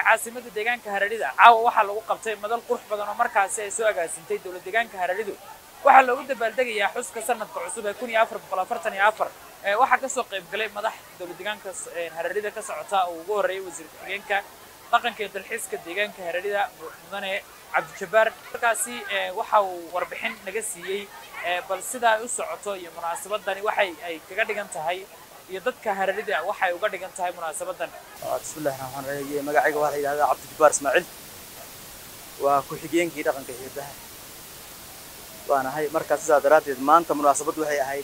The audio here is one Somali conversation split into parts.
caasimada deegaanka haradhida caawa waxaa lagu qabtay madal qurux badan oo markaasi ay soo agaasintay dowlad deegaanka haradhidu waxaa loogu dabaaldegayaa xuska sanadka cusub ee kun iyo afar boqol afartan iyo afar waxaa kasoo qayb galay madax dowlad deegaanka haradhida ka socota oo ugu horreeyay wasiir ku-xigeenka dhaqanka iyo dalxiiska deegaanka haradhida mudane cabdijabbaar markaasi waxa uu warbixin naga siiyey bal sida ay u socoto iyo munaasabadani waxay ay kaga dhigan tahay iyo dadka haradhida waxay uga dhigan tahay munaasabadan bismillahi raxmaan raxiim magacayga waxaa la yidhahdaa cabdijabbaar ismaaciil waa ku-xigeenkii dhaqanka hiirdaha waanahay markaa sidaa daraaddeed maanta munaasabaddu waxay ahayd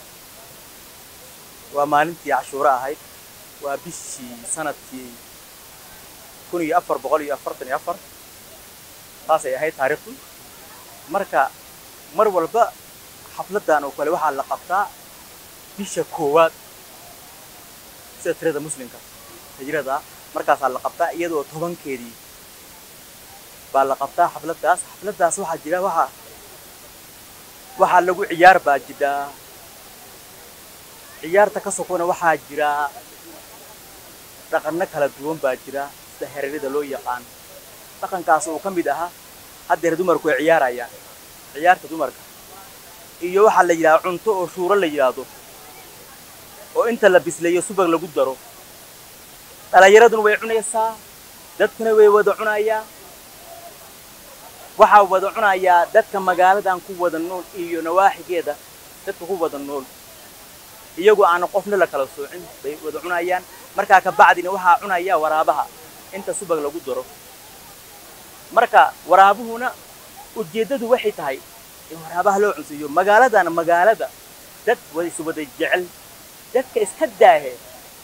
waa maalintii cashuuro ahayd waa bishii sanadkii kun iyo afar boqol iyo afartan iyo afar taasay ahayd taariikhdu marka mar walba xafladdan oo kale waxaa la qabtaa bisha koowaad sida tirada muslimka hijrada markaasaa la qabtaa iyadoo tobankeedii baa la qabtaa xafladdaas xafladdaas waxaa jira waxaa waxaa lagu ciyaar baa jidhaa ciyaarta ka sokona waxaa jira dhaqanno kala duwan baa jira sida herarida loo yaqaan dhaqankaas uu ka mid ahaa haddeer dumarku ay ciyaarayaan ciyaarta dumarka iyo waxaa la yidhaha cunto oo shuuro la yidhaahdo oo inta la bisleeyo subag lagu daro dhalinyaraduna way cunaysaa dadkuna way wada cunayaa waxaa wada cunayaa dadka magaaladan ku wada nool iyo nawaaxigeeda dadka ku wada nool iyagoo aan qofna la kala soocin bay wada cunayaan markaa ka bacdina waxaa cunaya waraabaha inta subag lagu daro marka waraabuhuna ujeeddadu waxay tahay in waraabaha loo cunsiiyo magaaladan magaalada dad waysu wada jecel dadka iska daahe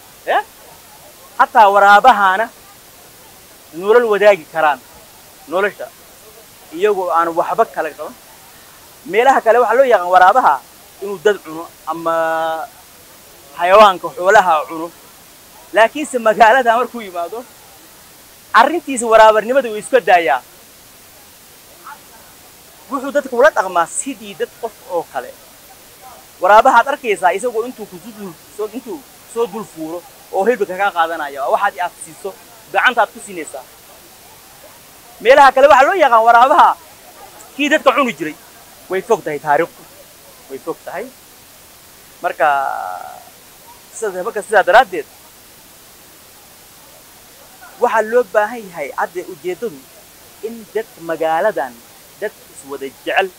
xataa waraabahana nolol wadaagi karaan nolosha iyagoo aan waxba kala qaban meelaha kale waxaa loo yaqaan waraabaha inuu dad cuno ama xayawaanka xoolaha cuno laakiinse magaalada markuu yimaado arrintiisa waraabarnimada uu iska daayaa wuxuu dadka ula dhaqmaa sidii dad qof oo kale waraabahaad arkaysaa isagoo intuu kusudul intuu soo dul fuuro oo hilbika kaa qaadanaya waa waxaad aad siiso gacantaad ku siinaysaa meelaha kale waxaa loo yaqaan waraabaha kii dadka cuni jiray way fog tahay taariikhdu way fog tahay marka sida marka sidaa daraaddeed waxaa loo baahan yahay cadde ujeeddadu in dadka magaaladan dad iswada jecel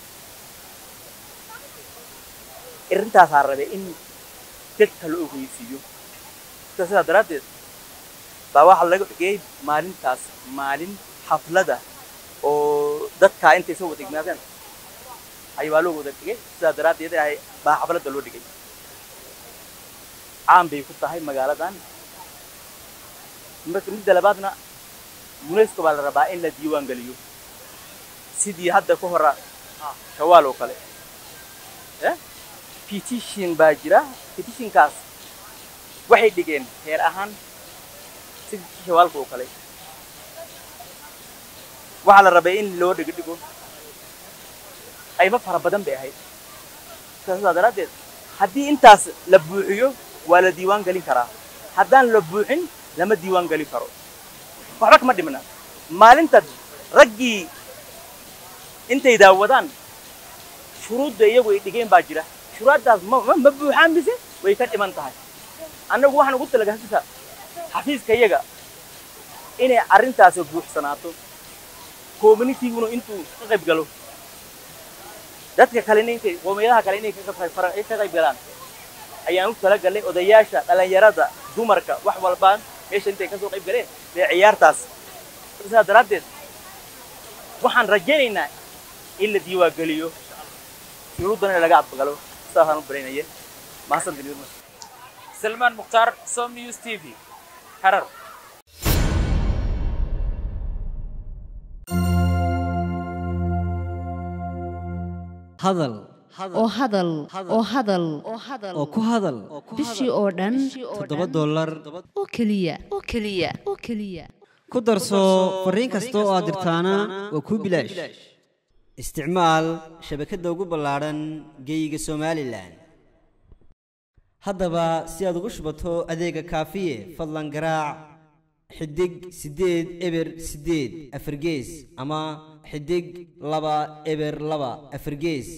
arrintaasaa rabay in dadka la ogeysiiyo sidaa daraaddeed baa waxaa laga dhigay maalintaas maalin xaflada oo dadkaa intay soo wada ignaadeen ayabaa loo wada dhigay sidaa daraaddeed ahay baa xafladda loo dhigay caan bay ku tahay magaaladan marka midda labaadna unesco baa la rabaa in la diiwaan geliyo sidii hadda ka hora shawaal oo kale petition baa jira petitionkaas waxay dhigeen heer ahaan sidii shawaalka oo kale waxaa la rabay in loo dhigo dhigo qaybo fara badan bay ahayd sidaa daraaddeed haddii intaas la buuxiyo waa la diiwaan gelin karaa haddaan la buuxin lama diiwaan gelin karo waxba kama dhimna maalinta raggii intay daawadaan shuruudda iyagu ay dhigeen baa jira shuruuddaas ma ma buuxaan mise way ka dhiman tahay annagu waxaan ugu talagasisa xafiiska iyaga inay arrintaasi buuxsanaato communityguna intuu ka qayb galo dadka kalena intay qoomiyadaha kale inay ka qayb galaan ayaan u talagalnay odayaasha dhallinyarada dumarka wax walbaan meesha intay kasoo qayb galeen dee ciyaartaas sidaa daraaddeed waxaan rajaynaynaa in la diiwaangeliyo shuruuddana in laga adgalo saasaan u baraynaya mahadsantin salmaan mukhtaar som news t v harar hadal oo hadal oo hadal oo ku hadal bishii oo dhan toddoba dollar oo keliya oo keliya oo keliya ku darso fariin kasta oo aad dirtaana waa kuu bilaash isticmaal shabakadda ugu ballaadhan geeyiga somalilan haddaba si aad ugu shubato adeega kaafiye fadlan garaac xidig siddeed eber siddeed afargees ama xidig laba eber laba afargees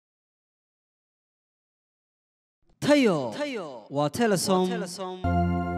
tayo waa telesom